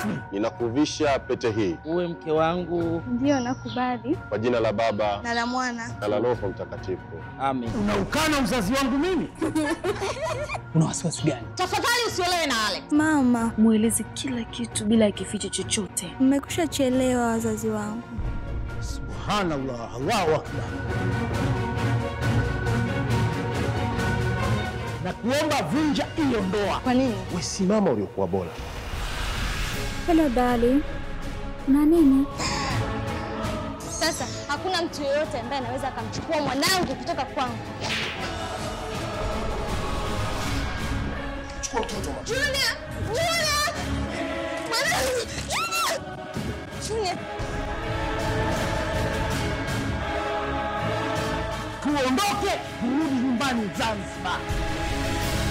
rasmi. Ninakuvisha pete hii uwe mke wangu. Ndiyo, nakubali. kwa jina la Baba Na la Mwana. na la Roho Mtakatifu. Amen. Unaukana uzazi wangu mimi? Una wasiwasi gani? Tafadhali usiolewe na Alex. Mama, Mweleze kila kitu bila ya kificho chochote. mmekusha chelewa wazazi wangu. Subhanallah, Allahu akbar. Na kuomba vunja hiyo ndoa. Kwa nini? Wesimama uliokuwa bora. Hello darling. Na nini? Sasa hakuna mtu yeyote ambaye anaweza akamchukua mwanangu kutoka kwangu. Junior! Junior! Mwanangu! Junior! Junior! Tuondoke, turudi nyumbani Zanzibar.